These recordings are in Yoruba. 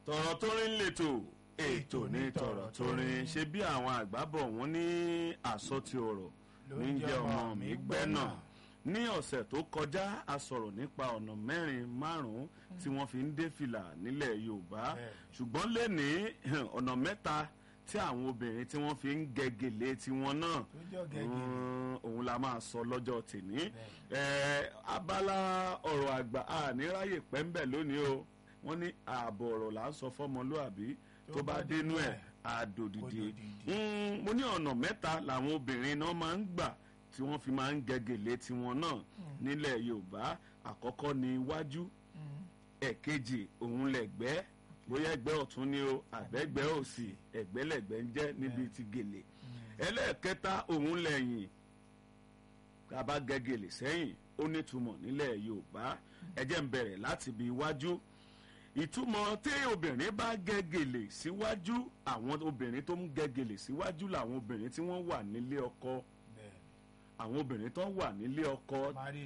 tọ̀rọ̀ tó rin lètò ètò ní tọ̀rọ̀ tó rin ṣe bí àwọn àgbà bọ̀ wọ́n ní àsọtí ọ̀rọ̀ ní jẹ́ ọmọ mi gbẹ́ náà ní ọ̀sẹ̀ tó kọjá a sọ̀rọ̀ nípa ọ̀nà mẹ́rin márùn-ún tí wọ́n fi ń dé fìlà nílẹ̀ yorùbá ṣùgbọ́n lẹ́ni ọ̀nà mẹ́ta tí àwọn obìnrin tí wọ́n fi ń gẹ̀gẹ̀lé tiwọn náà òun la máa sọ lọ́jọ́ tèmi abala ọ̀rọ̀ àgbà àníráyè pẹ́ńbẹ̀ lónìí o wọ́n ní ààbọ̀ ọ̀rọ̀ là ń sọ fọ́mọlúàbí tó bá dénú ẹ̀ àdòdìdì mo ní ọ̀nà mẹ́ta làwọn obìnrin náà máa ń gbà tí wọ́n fi máa ń gẹ̀gẹ̀lé tiwọn náà nílẹ̀ yorùbá àkọ́kọ́ ní iwájú ẹ̀kejì òun lẹ̀gbẹ́ bóyá ẹgbẹ́ ọ̀tún ni o àbẹ́gbẹ́ òsì ẹ̀gbẹ́lẹ̀gbẹ́ ń jẹ́ níbi ti gèlè ẹlẹ́ẹ̀kẹta òun lẹ́yìn tá a bá gẹ̀gẹ̀lé sẹ́yìn ó nítumọ̀ nílẹ̀ yorùbá ẹ jẹ́ ń bẹ̀rẹ̀ láti ibi iwájú ìtumọ̀ tí obìnrin bá gẹ̀gẹ̀lẹ̀ síwájú àwọn obìnrin tó ń gẹ̀gẹ̀lẹ̀ síwájú làwọn obìnrin tí wọ́n wà nílé ọkọ àwọn obìnrin tó wà nílé ọkọ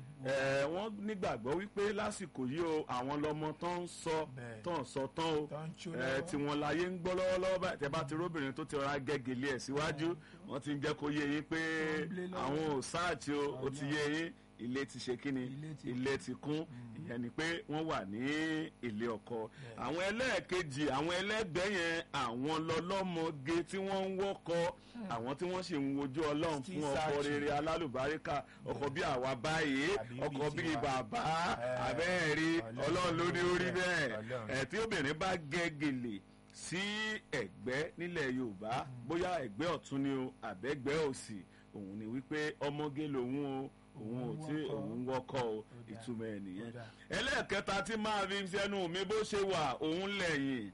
ẹ wọ́n nígbàgbọ́ wípé lásìkò yìí o àwọn lọmọ tó ń sọ tó ń sọ tán o ẹ tí wọ́n láyé ń gbọ́ lọ́wọ́lọ́wọ́ báyìí tẹ́ bá ti róbìnrin tó ti rọra gẹ́gẹ́lé ẹ̀ síwájú wọ́n ti ń jẹ́ kó yé yín pé àwọn ò sáàtì o ó ti yé yín ilé ti ṣe kíni ilé ti kún ìyẹn ni pé wọ́n wà ní ilé ọkọ àwọn ẹlẹ́ẹ̀kejì àwọn ẹlẹ́gbẹ́ yẹn àwọn lọ́lọ́mọge tí wọ́n ń wọ́kọ àwọn tí wọ́n sì ń wojú ọlọ́run fún ọkọ rere alálùbáríkà ọkọ bí àwa báyìí ọkọ bí bàbá abẹ́ẹ̀rí ọlọ́run ló ní orí bẹ́ẹ̀ ẹ̀ tí obìnrin bá gẹ́ gèlè sí ẹ̀gbẹ́ nílẹ̀ yorùbá bóyá ẹ̀gbẹ́ ọ̀tún ni o àbẹ́gbẹ́ òsì òun ni wípé ọmọge lòun o òun ò tí òun wọ́kọ́ o ìtumọ̀ ẹ̀ nìyẹn ẹlẹ́ẹ̀kẹta tí máa fi sẹ́nu mi bó ṣe wà òun lẹ́yìn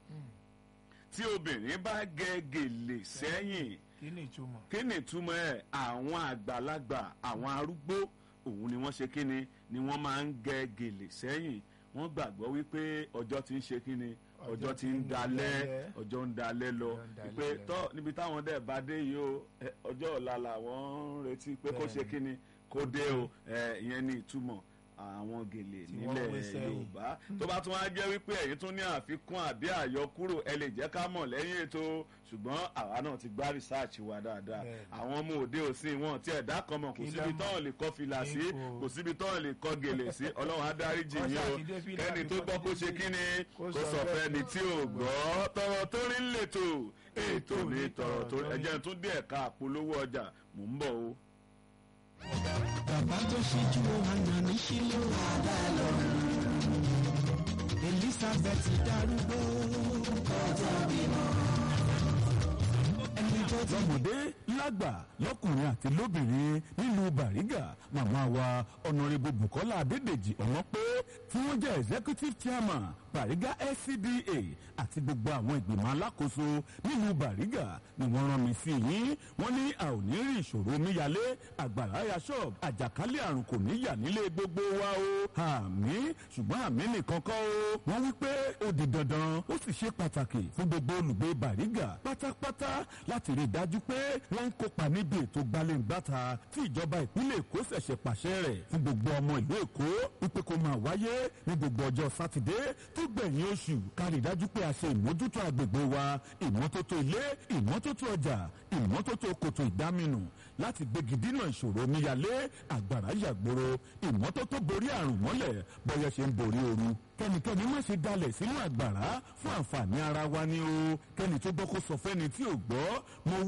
tí obìnrin bá gẹ gèlè sẹ́yìn kí ni ìtumọ̀. kí ni ìtumọ̀ ẹ̀ àwọn àgbàlagbà àwọn arúgbó òun ni wọ́n ṣe kí ni ni wọ́n máa ń gẹ gèlè sẹ́yìn wọ́n gbàgbọ́ wípé ọjọ́ ti ń ṣe kí ni ọjọ́ ti ń dalẹ̀ ọjọ́ ń dalẹ̀ lọ pé tọ́ níbi táwọn dẹ̀ bá dé yìí o ọjọ́ ọ̀la làwọn ń retí pé kó ṣe kí ni kó dé o ìyẹn ní ìtumọ̀ àwọn gèlè nílẹ̀ yorùbá tó bá tún wá jẹ́ wípé ẹ̀yin tún ní àfikún àbí àyọkúrò ẹ lè jẹ́ ká mọ̀ lẹ́yìn ètò ṣùgbọ́n àwa náà ti gbá rìsáàcì wa dáadáa àwọn ọmọ òde òsín wọn tí ẹ̀dá kan mọ̀ kò síbi tọ́wọ̀n lè kọ́ fìlà sí kò síbi tọ́wọ̀n lè kọ́ gèlè sí ọlọ́run adáríjì yín o kẹ́ni tó gbọ́ kó ṣe kí ni kó sọ fẹ́ ni tí ò gbọ́ tọrọ tó rí ń lètò ètò ní tọrọ tó ẹ̀jẹ̀ tún dé ẹ̀ka àpolówó ọjà mò ń bọ̀ o bàbá tó ṣíjú àná ní sílé wàdà lọ. elizabeth darúgbó kọjá bímọ. ẹni tó ti lọ́mọdé lágbà lọ́kùnrin àti lóbìnrin nílùú bàrígà màmá wa ọ̀nàrẹ́bù bukola adédèjì ọ̀wọ́n pé tí wọ́n jẹ́ executive chairman bàrígà scda àti gbogbo àwọn ìgbìmọ̀ alákòóso nílùú bàrígà ni wọ́n rán mi sí yín wọ́n ní a ò ní rí ìṣòro omíyalé àgbàrá ya ṣọ́ọ̀bù àjàkálẹ̀ àrùn kò ní yà nílé gbogbo wa o àmì ṣùgbọ́n àmì nìkan kọ́ o wọ́n wí pé ó di dandan ó sì ṣe pàtàkì fún gbogbo olùgbé bàrígà pátápátá láti rí i dájú pé wọ́n ń kópa níbi ètò gbalẹ̀ngbàta tí ìjọba ìpínlẹ̀ èkó ṣẹ̀ṣẹ̀ pàṣẹ rẹ̀ fún gbogbo ọmọ ìlú èkó wípé kó máa wáyé ní gbogbo ọjọ́ sátidé tó gbẹ̀yìn oṣù ká rí i dájú pé a ṣe ìmójútó agbègbè wa ìmọ́tótó ilé ìmọ́tótó ọjà ìmọ́tótó kòtò ìdáminù láti gbégi dínà ìṣòro omíyalé àgbàrá yàgbóró ìmọ́tótó borí àrùn mọ́lẹ̀ bọ́yẹ ṣe ń borí ooru kẹ́nikẹ́ni má ṣe dalẹ̀ sínú àgbàrá fún àǹfààní ara wa ni o kẹ́ni tó gbọ́ kó sọ fẹ́ni tí ò gbọ́ mo